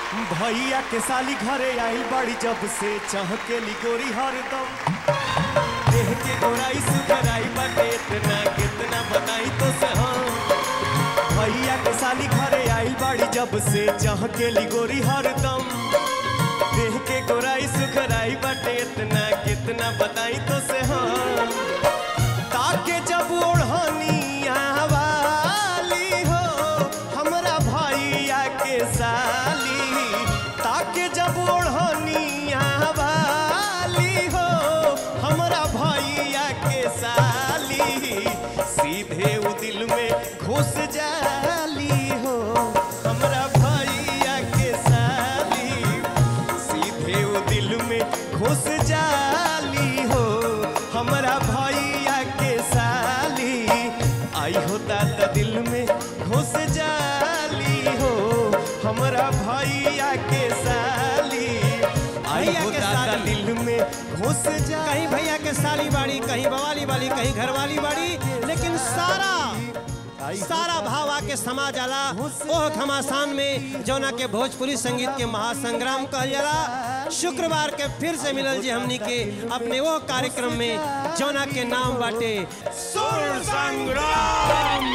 भैया के साली घरे आई बड़ी जब से चाह के लिगोरी हरदम देह के गोराई सुखराई बाटे इतना कितना बताई तो से हम भैया के साली घरे आई बड़ी जब से चाह के लिगोरी हरदम देह के गोराई सुखराई बाटे इतना कितना बताई तो से हम ताके जब ओढ़निया वाली हो हमरा भैया के साली ताके जब ओढ़निया वाली हो हमरा भैया के साली सीधे उ दिल में घुस जाली हो हमरा भैया के साली सीधे उ दिल में घुस जाली हो हमरा भैया के साली आई हो दादा दिल में घुस जाली हो हमरा भैया के साली आई भैया हो के दादा साली। दिल में घुस जा कहीं भैया के साली बाड़ी कहीं बवाली बाड़ी कहीं घरवाली बाड़ी लेकिन सारा सारा भाव आके समा जाला ओह घमासान में जौना के भोजपुरी संगीत के महासंग्राम कहल जाला शुक्रवार के फिर से मिलल जी हमनी के अपने वो कार्यक्रम में जौना के नाम बाटे सुर संग्राम